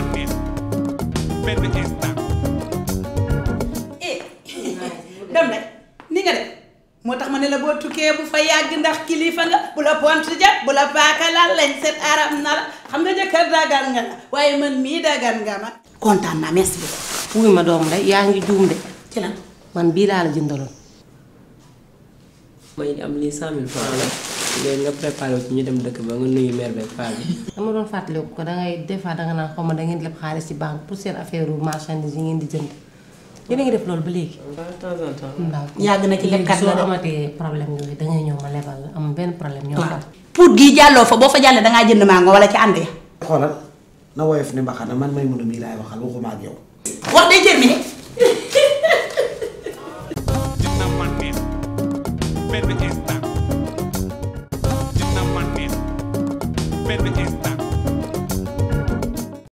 ma neex benn instant eh dem rek ni nga def moo tax ma ne la boo tukkee bu fa yàgg ndax kilifa nga bu la pont jat bu la paaka laal lañ set aram na la xam nga jëkkër dagan nga la waaye man mii dagan nga ma kontaan naa merci beaucoup wuy ma doom day yaa ngi juum de ci lan man bii laa la jëndaloon may am lii cent mille francs la léegi nga préparé ci ñu dem dëkk ba nga nuyu mère beeg paa bi. dama doon fàttaliku ko dangay des fois danga naan xaw ma da ngeen leb xaalis ci banque pour seen affaire marchandise yi ngeen di jënd yéen a ngi def loolu ba léegi. de temps en temps. waaw yàgg na ci lekkat la soo de. amatee problème yooyu dangay ñëw ma lebal la am benn problème ñoo waaw far pour gii jàlloo fa boo fa jàllee dangaa jënd mango wala ci ànd ya xoolal na woyof ne mbaxana man may mun a mii laay waxal waxuma ak yow. wax day terminé dina ma neex benn instant